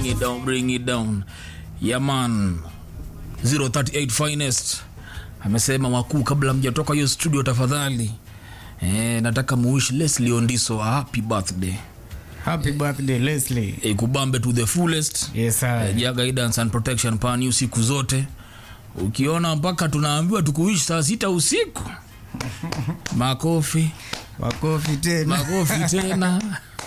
bring it down bring it down yaman 038 finest amesema wakuu kabla mjatoka hiyo studio tafadhali eh, nataka muishi leslie ondiso a happy birthday Happy birthday Leslie. eh, kubambe to the fullest Yes, sir. ja guidance and protection pani usiku zote ukiona mpaka tunaambiwa tukuishi saa sita usiku makofi Makofi tena. makofi tena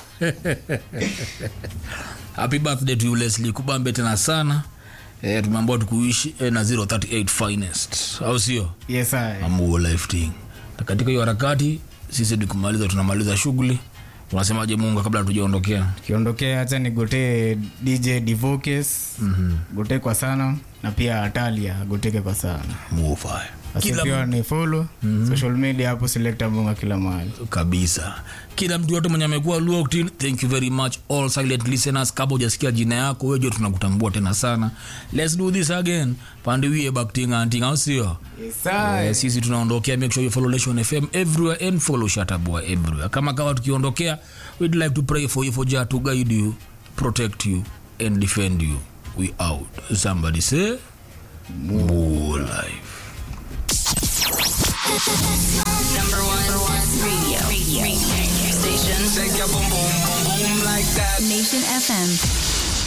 happy birthday to you leslie kubambe tena sana eh, tumeambiwa tukuishi eh, na 038 finest au sio Yes, sir. amuo lifting na katika hiyo harakati sisi ni kumaliza tunamaliza shughuli unasemaje munga kabla tujaondokea Kiondokea hacha nigotee DJ Divokes. Gote kwa sana na pia Atalia goteke kwa sana. muofaya kila Asifiwa ni follow social media hapo selecta bunga kila mahali. kabisa kila mtu yote mwenye amekuwa locked in thank you very much all silent listeners kama hujasikia jina yako wewe tunakutambua tena sana let's do this again pandiwie bakting anting au sio Yes, sir. Eh, sisi tunaondokea make sure you follow Nation fm everywhere and follow shatabua everywhere kama kawa tukiondokea we'd like to pray for you for jah to guide you protect you and defend you we out somebody say more life Number one, number one radio, radio, radio station. Shake your boom boom boom boom like that. Nation FM.